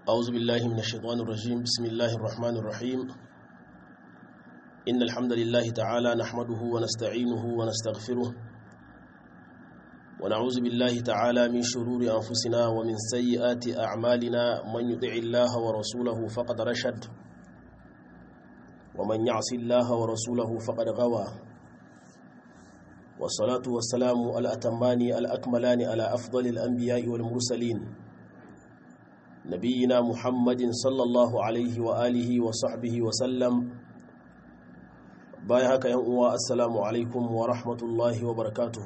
أعوذ بالله من الشيطان الرجيم بسم الله الرحمن الرحيم إن الحمد لله تعالى نحمده ونستعينه ونستغفره ونعوذ بالله تعالى من شرور أنفسنا ومن سيئات أعمالنا من يطع الله ورسوله فقد رشد ومن يعص الله ورسوله فقد غوى والصلاة والسلام الأتمان الأكملان على أفضل الأنبياء والمرسلين نبينا محمد صلى الله عليه وآله وصحبه وسلم باي هكا يوم السلام عليكم ورحمة الله وبركاته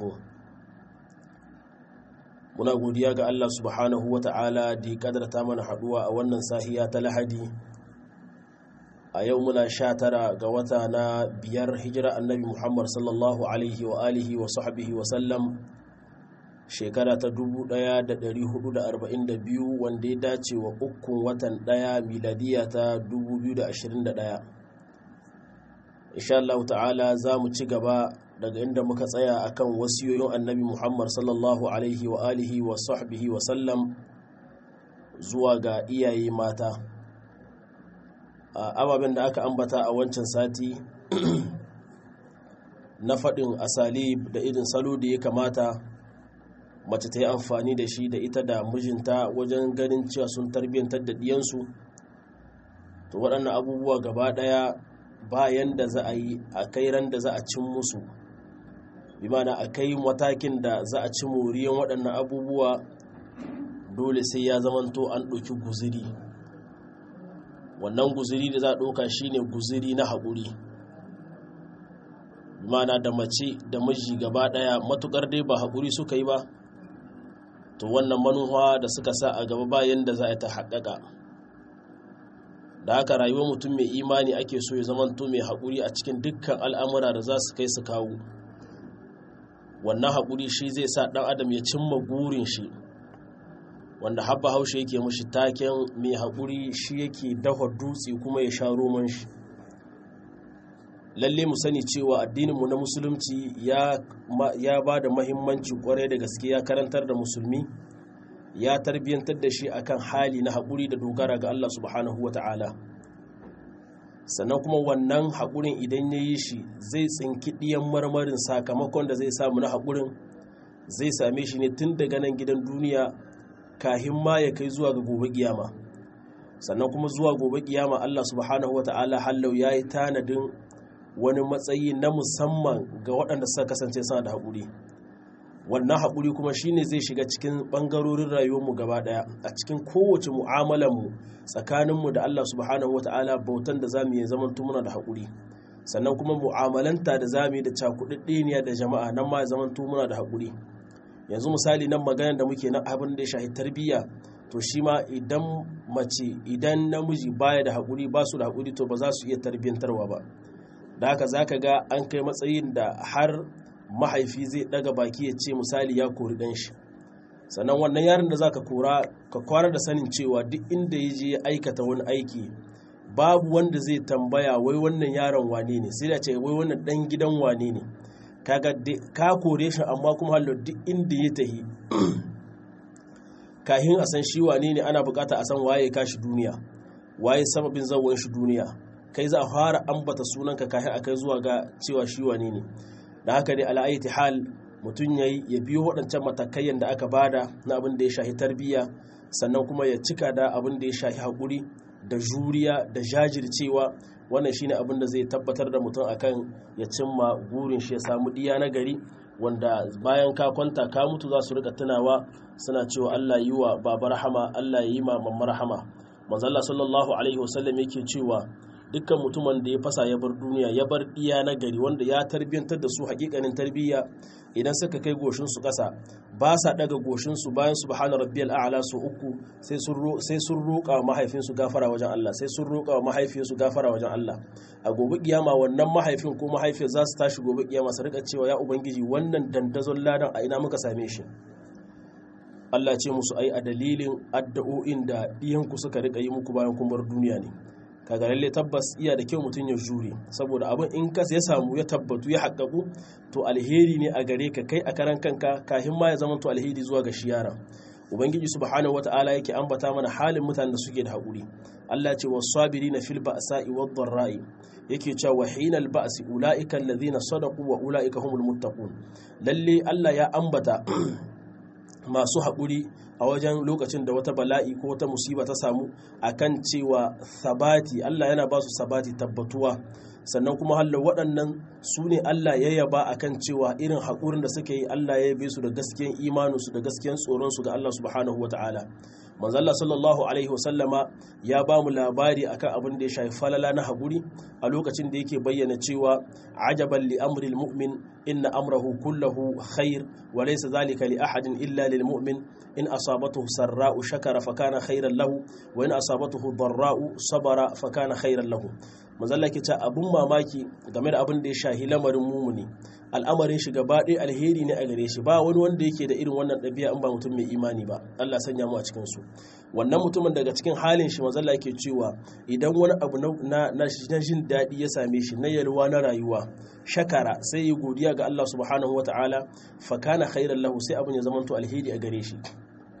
muna godiya ga Allah subhanahu wa ta'ala da kadarta mana haduwa a wannan sahiya ta lahadi a yau muna sha tara ga wata na biyar hijira annabi muhammad sallallahu alaihi wa alihi wa sahbihi wa sallam shekara ta 1442 wanda ya dace wa ukun watan daya miladiya ta 2021 insha Allah ta'ala za mu ci gaba daga inda muka tsaya akan wasiyoyin annabi muhammad sallallahu alaihi wa alihi wa sahbihi wa sallam zuwa ga iyaye mata ababen da aka ambata a wancan sati na faɗin asalib da irin salo da ya kamata mace ta yi amfani da shi da ita da mijinta wajen ganin cewa sun tarbiyyantar da ɗiyansu to waɗannan abubuwa gaba ɗaya bayan da za a yi a kai ran da za a cin musu bi mana a kai matakin da za a ci moriyan waɗannan abubuwa dole sai ya zamanto an ɗauki guziri wannan guziri da za a ɗauka shine guziri na haƙuri mana da mace da miji gaba ɗaya matukar dai ba haƙuri suka yi ba to wannan manuwa da suka sa a gaba bayan da za a ta haƙaƙa da haka rayuwar mutum mai imani ake so ya zamanto mai haƙuri a cikin dukkan al'amura da za su kai su kawo wannan haƙuri shi zai sa ɗan adam ya cimma gurin shi wanda habba haushe yake mashi taken mai haƙuri shi yake dafa dutse kuma ya sha roman shi lalle mu sani cewa addininmu na musulunci ya ba da mahimmanci kwarai da gaske ya karantar da musulmi ya tarbiyyantar da shi akan hali na haƙuri da dogara ga Allah subhanahu wa ta'ala sannan kuma wannan haƙurin idan ya yi shi zai tsinki ɗiyan marmarin sakamakon da zai samu na haƙurin zai same shi ne tun daga nan gidan duniya kahin ma ya kai zuwa ga gobe kiyama sannan kuma zuwa gobe kiyama Allah subhanahu wata'ala hallau ya yi tanadin wani matsayi na musamman ga waɗanda suka kasance suna da haƙuri wannan haƙuri kuma shine zai shiga cikin ɓangarorin rayuwarmu gaba ɗaya a cikin kowace mu'amalanmu tsakaninmu da Allah subhanahu wata'ala bautan da zamu yi zaman muna da haƙuri sannan kuma mu'amalanta da zamu yi da cakuɗaɗɗeniya da jama'a nan ma zaman muna da haƙuri yanzu misali nan maganar da muke na abin da ya shahi tarbiyya to shi ma idan mace idan namiji baya da haƙuri ba su da haƙuri to ba za su iya tarbiyyantarwa ba da haka za ka ga an kai matsayin da har mahaifi zai ɗaga baki ya ce misali ya kori ɗan shi sannan wannan yaron da za ka kora ka kwana da sanin cewa duk inda ya je ya aikata wani aiki babu wanda zai tambaya wai wannan yaron wane ne sai da ce wai wannan ɗan gidan wane ne kaga ka kore shi amma kuma hallo duk inda ya tahi kahin a san shi wane ne ana bukata a san waye ka shi duniya waye sababin zawon shi duniya kai za a fara ambata sunanka kahin a kai zuwa ga cewa shi wane ne da haka dai ala'aiti hal mutum ya ya biyo waɗancan matakayen da aka bada na abin da ya shahi tarbiyya sannan kuma ya cika da abin da ya shahi haƙuri da juriya da jajircewa wannan shine abin da zai tabbatar da mutum akan ya cimma gurin shi ya samu diya na gari wanda bayan ka kwanta ka mutu za su rika tunawa suna cewa Allah yi wa baba rahama Allah yi ma mamma rahama manzalla sallallahu alaihi wasallam yake cewa dukkan mutumin da ya fasa ya bar duniya ya bar diya na gari wanda ya tarbiyantar da su hakikanin tarbiyya idan suka kai goshin su kasa ba sa daga goshin su bayan subhana rabbiyal a'la su uku sai sun sai sun roƙa mahaifin su gafara wajen Allah sai sun roƙa mahaifin su gafara wajen Allah a gobe kiyama wannan mahaifin ko mahaifiyar za su tashi gobe kiyama su rika cewa ya ubangiji wannan dandazon ladan a ina muka same shi Allah ce musu ai a dalilin addu'o'in da iyanku suka rika yi muku bayan kun bar duniya ne kaga lalle tabbas iya da kyau mutum ya jure saboda abin in kas ya samu ya tabbatu ya haƙaƙu to alheri ne a gare ka kai a karan kanka kafin ma ya zama to alheri zuwa ga shi yaran ubangiji subhanahu wata'ala yake ambata mana halin mutanen da suke da haƙuri Allah ce was-sabirina fil ba'sa'i wad-dharra'i yake cewa wa hinal ba'si ulaika alladhina sadaqu wa ulaika humul muttaqun lalle Allah ya ambata masu haƙuri a wajen lokacin da wata bala'i ko wata musiba ta samu akan cewa sabati Allah yana ba su sabati tabbatuwa sannan kuma hallo waɗannan su ne Allah ya yaba akan cewa irin haƙurin da suka yi Allah ya yabe su da gaskiyan imaninsu da gaskiyan tsoronsu ga Allah subhanahu wa ta'ala manzalla sallallahu alaihi wasallama ya ba mu labari akan abin da ya shafi falala na haƙuri a lokacin da yake bayyana cewa ajaban li amril mu'min inna amrahu kullahu khair wa laysa zalika li ahadin illa lil mu'min in asabatuhu sarra'u shakara fa kana khairan lahu wa in asabatuhu darra'u sabara fa kana khairan lahu manzalla ke ta abun mamaki game da abin da ya shahi lamarin mumuni al'amarin shi gaba ɗaya alheri ne a gare shi ba wani wanda yake da irin wannan ɗabi'a in ba mutum mai imani ba Allah sanya mu a cikin su wannan mutumin daga cikin halin shi manzalla yake cewa idan wani abu na na jin daɗi ya same shi na yalwa na rayuwa shakara sai yi godiya ga Allah subhanahu wataala fa kana khairan lahu sai abin ya zamanto alheri a gare shi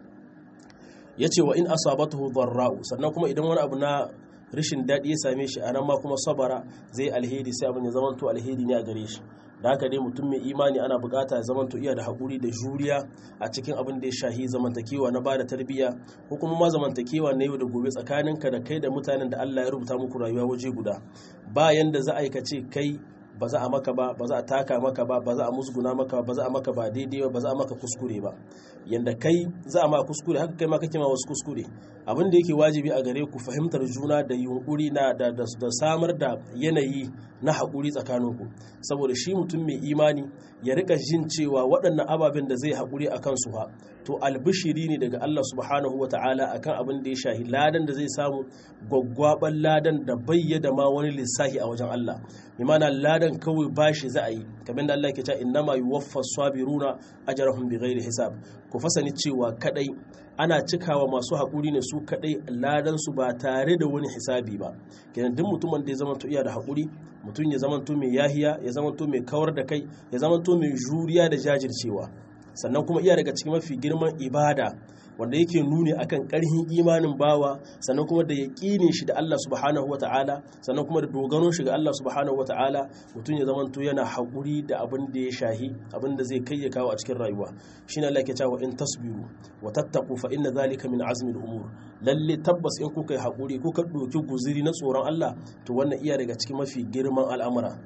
yace wa in asabatuhu dharra'u sannan kuma idan wani abu na rashin daɗi ya same shi a nan ma kuma sabara zai alheri sai abin ya zamanto alheri ne a gare shi da haka dai mutum mai imani ana bukata ya zamanto iya da haƙuri da juriya a cikin abin da ya shahi zamantakewa na bada tarbiyya ko kuma ma zamantakewa na yau da gobe tsakaninka da kai da mutanen da Allah ya rubuta muku rayuwa waje guda bayan da za a aikace kai ba za a maka ba ba za a taka maka ba ba za a musguna maka ba za a maka ba daidai ba ba za a maka kuskure ba yanda kai za a ma kuskure haka kai ma kake ma wasu kuskure abin da yake wajibi a gare ku fahimtar juna da yunkuri na da, da, samar da yanayi na haƙuri tsakaninku saboda shi mutum mai imani ya rika jin cewa waɗannan ababen da zai haƙuri a kansu ha to albishiri ne daga Allah subhanahu wata'ala akan abin da ya shahi ladan da zai samu gwaggwaban ladan da bayyada ma wani lissahi a wajen Allah imana ladan kawai bashi za a yi kamar da Allah ke cewa innama yuwaffa sabiruna ajrahum bighairi hisab ku fasani cewa kadai ana cikawa masu haƙuri ne su kadai ladan su ba tare da wani hisabi ba kenan duk mutumin da ya zama iya da haƙuri mutum ya zama mai yahiya ya zama mai kawar da kai ya zama mai juriya da jajircewa sannan kuma iya daga cikin mafi girman ibada wanda yake nuni akan karhin imanin bawa sannan kuma da yaƙinin shi da Allah subhanahu wata'ala sannan kuma da dogaron shi ga Allah subhanahu wata'ala mutum ya zamanto yana haƙuri da abin da ya shahi abin da zai kai ya kawo a cikin rayuwa shine Allah ke cewa in tasbiru wa tattaqu fa inna zalika min azmi al-umur lalle tabbas in kuka yi haƙuri kuka doki guziri na tsoron Allah to wannan iya daga cikin mafi girman al'amura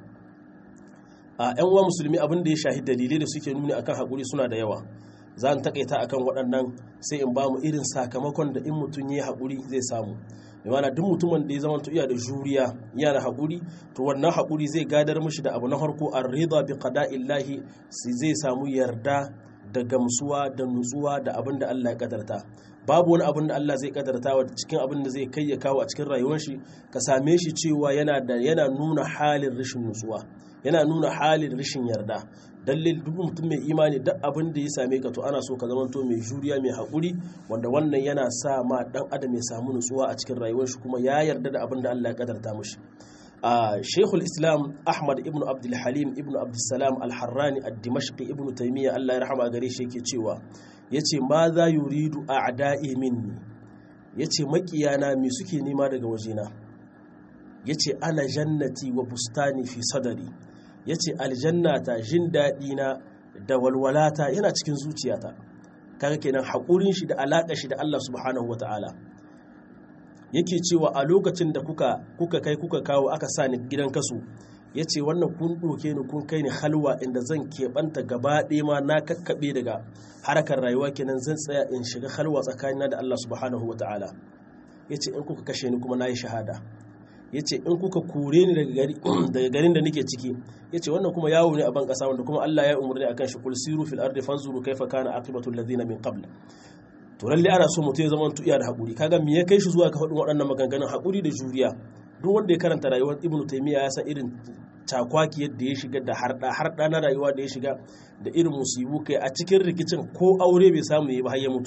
a yan uwa musulmi abin da ya shahi dalilai da suke nuni akan haƙuri suna da yawa za mu takaita akan waɗannan sai in ba mu irin sakamakon da in mutum ya yi haƙuri zai samu mana duk mutumin da ya zama iya da juriya yana da haƙuri to wannan haƙuri zai gadar mishi da abu na farko an rida bi qada'illahi zai samu yarda da gamsuwa da nutsuwa da abin da Allah ya kadarta babu wani abin da Allah zai kadarta wa cikin abin da zai kai ya kawo a cikin rayuwar shi ka same shi cewa yana da yana nuna halin rashin nutsuwa yana nuna halin rashin yarda dalil duk mutum mai imani duk abin da ya same ka to ana so ka zamanto mai juriya mai haƙuri wanda wannan yana sa ma dan adam ya samu nutsuwa a cikin rayuwar shi kuma ya yarda da abin da Allah ya kadarta mishi a shekul islam ahmad ibn abdul halim ibn abdulsalam al-harrani ad-dimashqi ibn taymiya Allah ya rahama gare shi yake cewa yace ma za yuridu a'da'i minni yace makiyana me suke nema daga wajena yace ana jannati wa bustani fi sadari yace aljannata jin daɗi na da walwalata yana cikin zuciyata kaga kenan haƙurin shi da alaƙa shi da Allah subhanahu wata'ala yake cewa a lokacin da kuka kuka kai kuka kawo aka sa ni gidan kasu ya ce wannan kun ɗoke ni kun kai ni halwa inda zan keɓanta gaba ɗaya ma na kakkaɓe daga harkar rayuwa kenan zan tsaya in shiga halwa tsakanina da Allah subhanahu wa ta'ala ya ce in kuka kashe ni kuma na yi shahada ya ce in kuka kore ni daga garin da nake ciki ya ce wannan kuma yawo ne a ban ƙasa wanda kuma Allah ya umarni akan shi kul siru fil ardi fanzuru kaifa kana aqibatu alladhina min qabl to lalle ana so mutum ya zama iya da haƙuri kaga me ya kai shi zuwa ga faɗin waɗannan maganganun haƙuri da juriya duk wanda ya karanta rayuwar ibnu taymiya ya san irin cakwaki yadda ya shiga da harɗa harɗa na rayuwa da ya shiga da irin musibu kai a cikin rikicin ko aure bai samu yi ba har ya mutu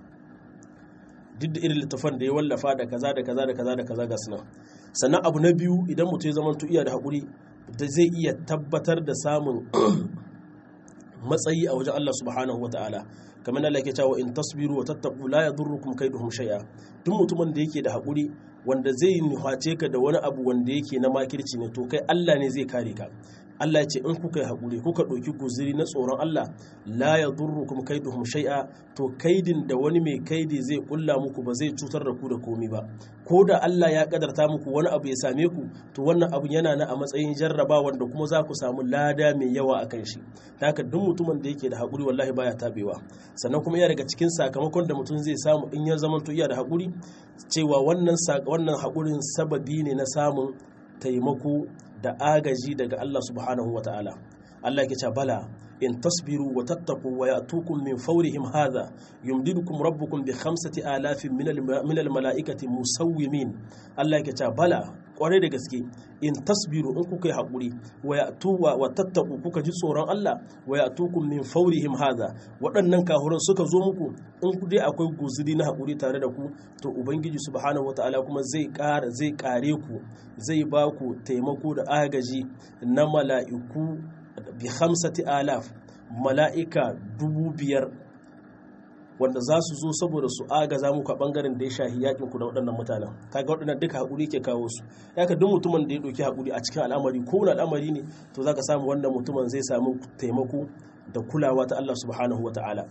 duk da irin littafan da ya wallafa da kaza da kaza da kaza da kaza ga suna sannan abu na biyu idan mutum ya zama iya da haƙuri da zai iya tabbatar da samun matsayi a wajen Allah subhanahu wataala kamar Allah yake cewa in tasbiru wa tattaqu la yadurrukum kaiduhum shay'a duk mutumin da yake da hakuri wanda zai nuhace ka da wani abu wanda yake na makirci ne to kai Allah ne zai kare ka Allah ya ce in kuka yi haƙuri kuka ɗauki guziri na tsoron Allah la ya durrukum kaiduhum shay'a to kaidin da wani mai kaidi zai kulla muku ba zai cutar da ku da komi ba ko da Allah ya kadarta muku wani abu ya same ku to wannan abu yana na a matsayin jarraba wanda kuma za ku samu lada mai yawa a kan shi haka duk mutumin da yake da haƙuri wallahi baya tabewa sannan kuma yana daga cikin sakamakon da mutum zai samu in ya zama to iya da haƙuri cewa wannan wannan haƙurin sababi ne na samun taimako da agaji daga Allah subhanahu wa ta'ala Allah ke ce bala in tasbiru wa tattaku wa ya'tukum min fawrihim hadha yumdidukum rabbukum bi khamsati alafin min al mala'ikati musawwimin Allah ke ce bala kware da gaske in tasbiru in kuka yi haƙuri wa ya'tuwa wa tattaku kuka ji tsoron Allah wa ya'tukum min fawrihim hadha waɗannan kahuran suka zo muku in ku dai akwai guzuri na haƙuri tare da ku to ubangiji subhanahu wataala kuma zai ƙara zai ƙare ku zai ba ku taimako da agaji na mala'iku bi hamsati alaf mala'ika dubu biyar wanda za su zo saboda su agaza muku a bangaren da ya shahi yakin ku da waɗannan mutanen kaga waɗannan duka haƙuri ke kawo su ya ka duk mutumin da ya ɗauki haƙuri a cikin al'amari ko wani al'amari ne to za ka samu wannan mutumin zai samu taimako da kulawa ta Allah subhanahu wa ta'ala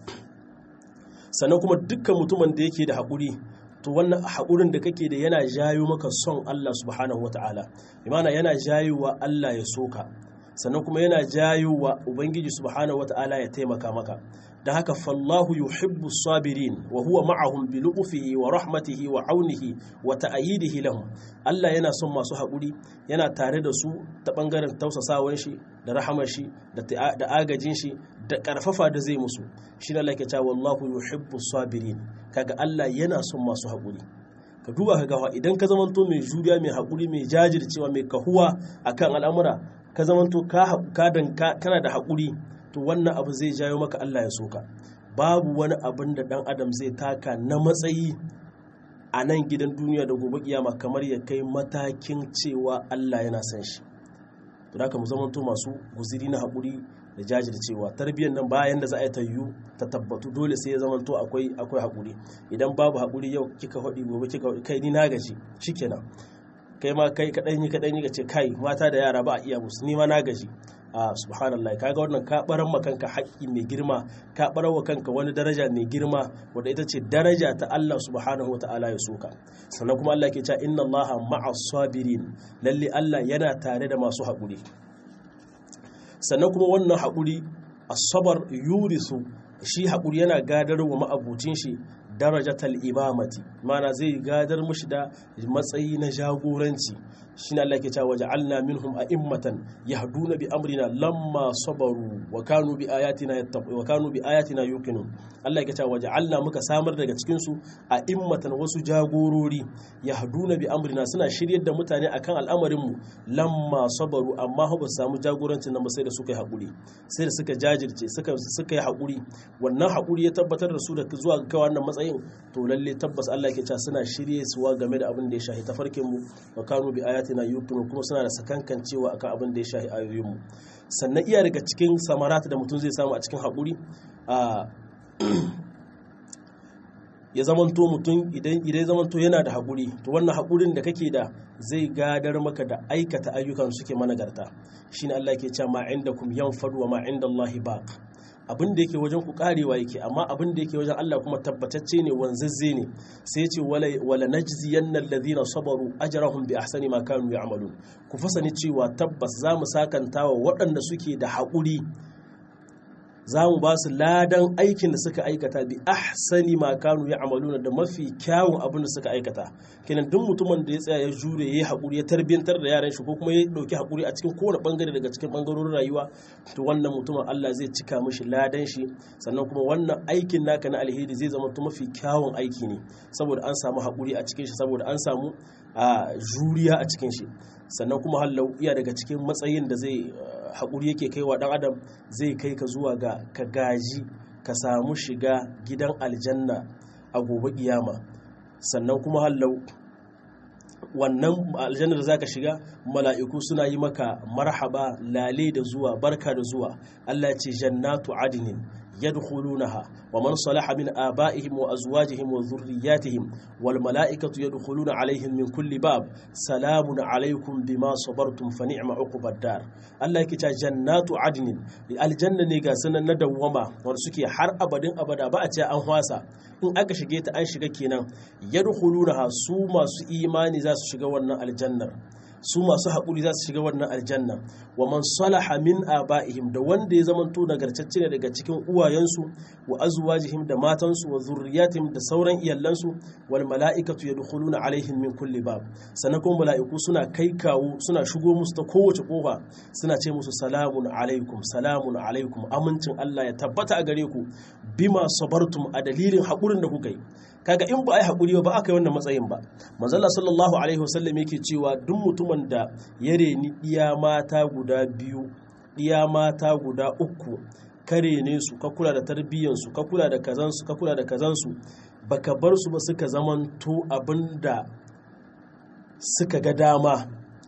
sannan kuma dukkan mutumin da yake da haƙuri to wannan haƙurin da kake da yana jayo maka son Allah subhanahu wa ta'ala imana yana jayowa Allah ya soka sannan kuma yana jayowa ubangiji subhanahu wa ta'ala ya taimaka maka da haka fallahu yuhibbu sabirin wa huwa ma'ahum bi lu'fihi wa rahmatihi wa aunihi wa ta'yidihi lahum Allah yana son masu haƙuri yana tare da su ta bangaren tausasawan shi da rahamar shi da agajin shi da karfafa da zai musu shi ne Allah ke cewa wallahu yuhibbu sabirin kaga Allah yana son masu haƙuri ka duba ka gawa idan ka zamanto mai juriya mai haƙuri mai jajircewa mai kahuwa akan al'amura ka zamanto ka kana da haƙuri to wannan abu zai jayo maka Allah ya soka babu wani abin da ɗan adam zai taka na matsayi a nan gidan duniya da gobe kiyama kamar ya kai matakin cewa Allah yana san shi to da mu zamanto masu guziri na haƙuri da jajircewa tarbiyyar nan bayan da za a yi ta yiwu ta tabbatu dole sai ya zamanto akwai akwai haƙuri idan babu haƙuri yau kika faɗi gobe kika faɗi kai ni na gaji shikenan kai ma kai kaɗan yi kaɗan yi ce kai mata da yara ba a iya musu ni ma na gaji a subhanallah kaga wannan ka baran ma kanka haƙƙi mai girma ka barar wa kanka wani daraja mai girma wanda ita ce daraja ta Allah subhanahu wataala ya soka sannan kuma Allah ke cewa inna Allaha ma'as sabirin lalle Allah yana tare da masu haƙuri sannan kuma wannan haƙuri asabar yurisu shi haƙuri yana gadar wa ma'abucin shi darajatal imamati mana zai gadar mushi da matsayi na jagoranci shi ne Allah ke cewa ja'alna minhum a'immatan yahduna bi amrina lamma sabaru wa kanu bi ayatina yattaqu wa kanu bi ayatina yuqinun Allah ke cewa ja'alna muka samar daga cikin su a'immatan wasu jagorori yahduna bi amrina suna shiryar da mutane akan al'amarin mu lamma sabaru amma ba su samu jagorancin nan ba sai da suka yi hakuri sai da suka jajirce suka suka yi hakuri wannan hakuri ya tabbatar da su da zuwa ga wannan matsayin to lalle tabbas Allah ke cewa suna shirye suwa game da abin da ya shahi tafarkin mu wa kanu bi ayatina yuqinu kuma suna da sakankan cewa akan abin da ya shahi ayoyin mu sannan iya daga cikin samarata da mutum zai samu a cikin haƙuri a ya zamanto mutum idan idan zamanto yana da haƙuri to wannan haƙurin da kake da zai gadar maka da aikata ayyukan suke managarta shine Allah ke cewa ma indakum yanfadu wa ma indallahi baq abin da yake wajen ku karewa yake amma abin da yake wajen Allah kuma tabbatacce ne wanzazze ne sai ce wala najziyanna alladhina sabaru ajrahum bi ahsani ma kanu ya'malun ku fasani cewa tabbas za mu sakanta wa waɗanda suke da haƙuri za mu ba su ladan aikin da suka aikata bi ahsani ma kanu ya'maluna da mafi kyawun abin da suka aikata kenan duk mutumin da ya tsaya ya jure ya haƙuri ya tarbiyantar da yaran shi ko kuma ya ɗauki haƙuri a cikin kowane bangare daga cikin bangarorin rayuwa to wannan mutumin Allah zai cika mishi ladan shi sannan kuma wannan aikin naka na alheri zai zama to mafi kyawun aiki ne saboda an samu haƙuri a cikin shi saboda an samu a juriya a cikin shi sannan kuma hallau iya daga cikin matsayin da zai haƙuri yake kai wa ɗan adam zai kai ka zuwa ga ka gaji ka samu shiga gidan aljanna a gobe kiyama sannan kuma hallau wannan aljanna da zaka shiga mala'iku suna yi maka marhaba lale da zuwa barka da zuwa Allah ce jannatu adinin يدخلونها ومن صلح من آبائهم وأزواجهم وذرياتهم والملائكة يدخلون عليهم من كل باب سلام عليكم بما صبرتم فنعم عقب الدار الله يكتا جنات عدن الجنة نيغا سنة ندوما ورسكي حر أبدا أبدا بأتي أنهواسا in aka shige ta an shiga kenan yadkhulunaha su masu imani za su shiga wannan aljannar su masu haƙuri za su shiga wannan aljanna wa man salaha min aba'ihim da wanda ya zamanto nagartacce ne daga cikin uwayensu wa azwajihim da matansu wa zurriyatihim da sauran iyalansu wal mala'ikatu yadkhuluna alaihim min kulli bab sannan kuma mala'iku suna kai kawo suna shigo musu ta kowace kofa suna ce musu salamun alaikum salamun alaikum amincin Allah ya tabbata a gare ku bima sabartum a dalilin haƙurin da kuka yi kaga in ba a yi haƙuri ba aka yi wannan matsayin ba manzala sallallahu alaihi wasallam yake cewa duk mutumin da ya reni ɗiya mata guda biyu ɗiya mata guda uku ka rene su ka kula da tarbiyyansu ka kula da kazansu ka kula da kazansu baka bar su ba suka zamanto abin da suka ga dama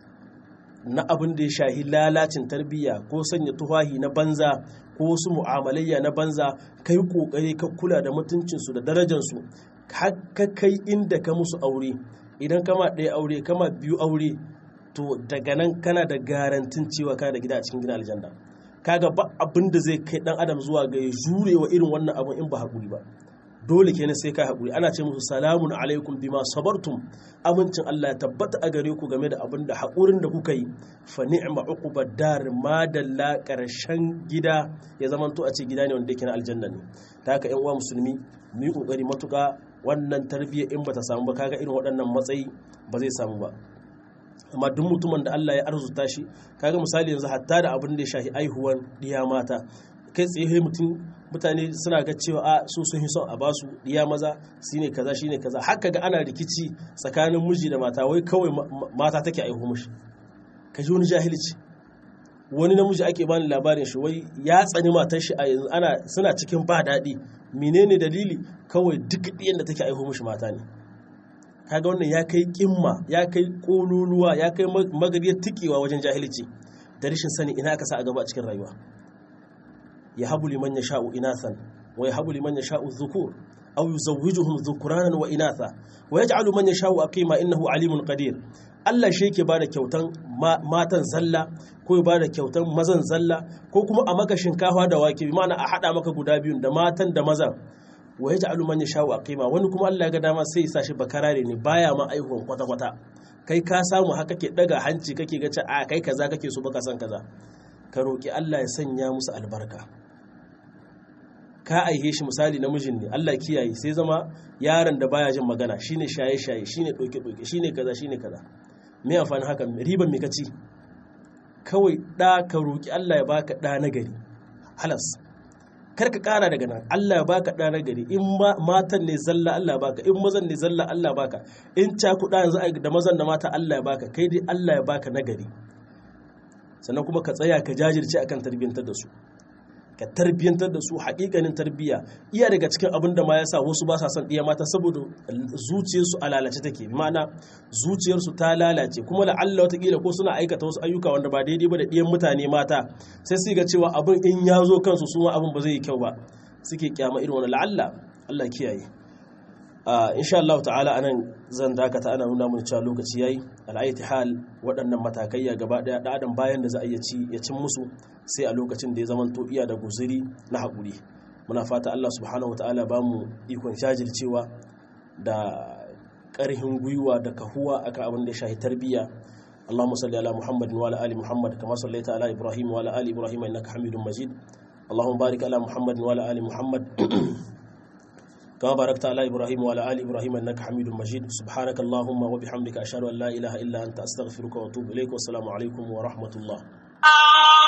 na abin da ya shahi lalacin tarbiyya ko sanya tufahi na banza ko wasu mu'amalayya na banza kai kokari ka kula da mutuncinsu da darajansu ka kai inda ka musu aure idan kama ɗaya aure kama biyu aure to daga nan kana da garantin cewa kana da gida a cikin gina aljanna kaga ba abin da zai kai dan adam zuwa ga ya jure wa irin wannan abin in ba haƙuri ba dole kenan sai ka haƙuri ana ce musu salamun alaikum bima sabartum amincin Allah ya tabbata a gare ku game da abin da haƙurin da kuka yi fa ni'ma uqubad dar madalla karshen gida ya zamanto a ce gida ne wanda yake na aljanna ne ta haka ƴan uwa musulmi mu yi kokari matuƙa wannan tarbiyya in bata samu ba kaga irin waɗannan matsayi ba zai samu ba amma duk mutumin da Allah ya arzuta shi kaga misali yanzu hatta da abin da ya shafi aihuwan diya mata kai tsaye mutum mutane suna ga cewa a su sun son a basu diya maza shine kaza shine kaza haka ga ana rikici tsakanin miji da mata wai kawai mata take aihu mishi ka ji wani jahilci wani namiji ake bani labarin shi wai ya tsani matar shi a yanzu ana suna cikin ba daɗi menene dalili kawai duk ɗiyan da take aihu mishi mata ne kaga wannan ya kai kimma ya kai kololuwa ya kai magariyar tikewa wajen jahilci da rashin sani ina aka sa a gaba a cikin rayuwa ya habu liman ya sha'u inathan wa ya habu liman ya sha'u dhukur aw yuzawwijuhum dhukuranan wa inatha wa yaj'alu man yasha'u aqima innahu alimun qadir Allah shi yake bada kyautan matan zalla ko ya bada kyautan mazan zalla ko kuma a maka shinkafa da wake bi ma'ana a hada maka guda biyun da matan da mazan wa yaj'alu man yasha'u aqima wani kuma Allah ya ga dama sai ya sa shi bakarare ne baya ma aihuwan kwata kwata kai ka samu haka ke daga hanci kake ga a kai kaza kake so baka san kaza ka roki Allah ya sanya musu albarka ka aihe shi misali namijin ne Allah kiyaye sai zama yaron da baya jin magana shine shaye shaye shine doke doke shine kaza shine kaza me amfani haka riban me kaci kawai da ka roki Allah ya baka da nagari halas kar ka kara daga nan Allah ya baka da nagari in matan ne zalla Allah baka in mazan ne zalla Allah baka in cakuɗa yanzu da mazan da mata Allah ya baka kai dai Allah ya baka nagari sannan kuma ka tsaya ka jajirce akan tarbiyyantar da su ka tarbiyyantar da su haƙiƙanin tarbiyya iya daga cikin abin da ma ya sa wasu ba sa son ɗiya mata saboda zuciyarsu a lalace take ma'ana zuciyarsu ta lalace kuma la'alla watakila ko suna aikata wasu ayyuka wanda ba daidai ba da ɗiyan mutane mata sai su ga cewa abin in ya zo kansu su abin ba zai yi kyau ba suke kyama irin wani la'alla Allah kiyaye insha Allah ta'ala anan zan dakata ana nuna mun cewa lokaci yayi al'ayti hal waɗannan matakai ya gaba daya da adam bayan da za a iya ci ya cin musu sai a lokacin da ya zama to iya da guzuri na haƙuri muna fata Allah subhanahu ta'ala ba mu ikon shajircewa da ƙarhin gwiwa da kahuwa akan abin da ya shahi tarbiyya اللهم صل على محمد وعلى ال محمد كما صليت على ابراهيم وعلى ال ابراهيم انك حميد مجيد اللهم بارك على محمد وعلى ال محمد كما باركت على إبراهيم وعلى آل إبراهيم إنك حميد مجيد سبحانك اللهم وبحمدك أشهد أن لا إله إلا أنت أستغفرك وأتوب إليك والسلام عليكم ورحمة الله